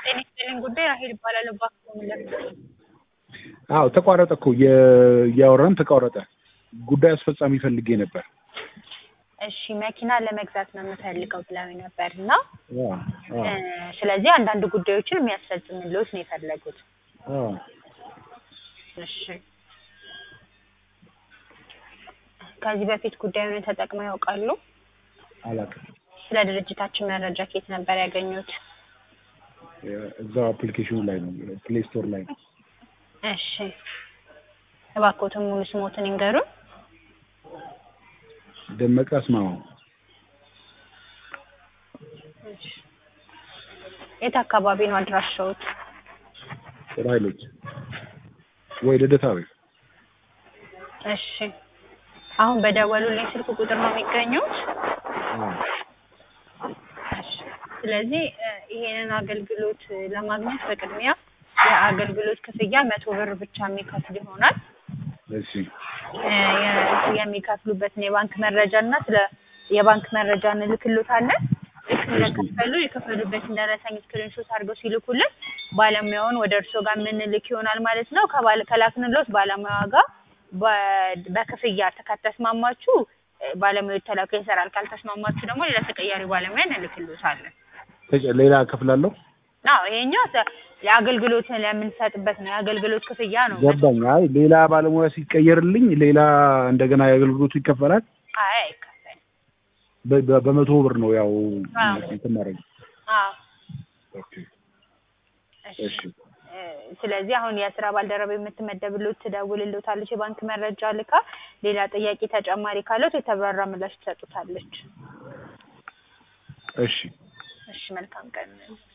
ጤና ይስጥልኝ ጉዳይ ራሄል እባላለሁ። እባክዎ ምን ልርዳዎት? አዎ ተቋረጠ እኮ የ- እያወራን ተቋረጠ። ጉዳይ አስፈጻሚ ፈልጌ ነበር። እሺ መኪና ለመግዛት ነው የምፈልገው ብለውኝ ነበር እና አዎ አዎ እ፣ ስለዚህ አንዳንድ ጉዳዮችን የሚያስፈጽምልዎት ነው የፈለጉት። አዎ እሺ ከዚህ በፊት ጉዳዩን ተጠቅመው ያውቃሉ? አላውቅም። ስለ ድርጅታችን መረጃ ከየት ነበር ያገኙት? እዛው አፕሊኬሽኑ ላይ ነው ፕሌይ ስቶር ላይ ነው። እሺ እባክዎትን ሙሉ ስሞትን ይንገሩን። ደመቀ አስማማው እሺ የት አካባቢ ነው አድራሻዎት? ጥሩ ኃይሎች ወይ ልደታ ወይ እሺ አሁን በደወሉልኝ ስልክ ቁጥር ነው የሚገኙት? አዎ እሺ ስለዚህ እ፣ ይሄንን አገልግሎት እ፣ ለማግኘት በቅድሚያ የአገልግሎት ክፍያ መቶ ብር ብቻ የሚከፍል ይሆናል። እሺ እ፣ የ- የሚከፍሉበትን የባንክ መረጃ እና ስለ የባንክ መረጃ እንልክሎታለን። ልክ እንደከፈሉ የከፈሉበትን ደረሰኝ ስክሪንሾት አድርገው ሲልኩልን ባለሙያውን ወደ እርስዎ ጋር የምንልክ ይሆናል ማለት ነው። ከባለ ከላክንሎት ባለሙያ ጋር በ- በክፍያ ከተስማማችሁ እ፣ ባለሙያው ተላከ ይሰራል። ካልተስማማችሁ ደግሞ ሌላ ተቀያሪ ባለሙያ እንልክሎታለን። ተጨ- ሌላ እከፍላለሁ። አዎ ይሄኛው ሰ- የአገልግሎት ለምንሰጥበት ነው። የአገልግሎት ክፍያ ነው። ገባኝ። አይ ሌላ ባለሙያ ሲቀየርልኝ ሌላ እንደገና የአገልግሎቱ ይከፈላል። አይ አይከፈልም። በ- በ- በመቶ ብር ነው ያው አዎ። እንትን ማድረግ። አዎ ኦኬ እሺ። እሺ እ፣ ስለዚህ አሁን የስራ ባልደረባ የምትመደብሎት ትደውልሎታለች። የባንክ መረጃ ልካ ሌላ ጥያቄ ተጨማሪ ካለት የተብራራ ምላሽ ትሰጡታለች። እሺ እሺ መልካም ቀን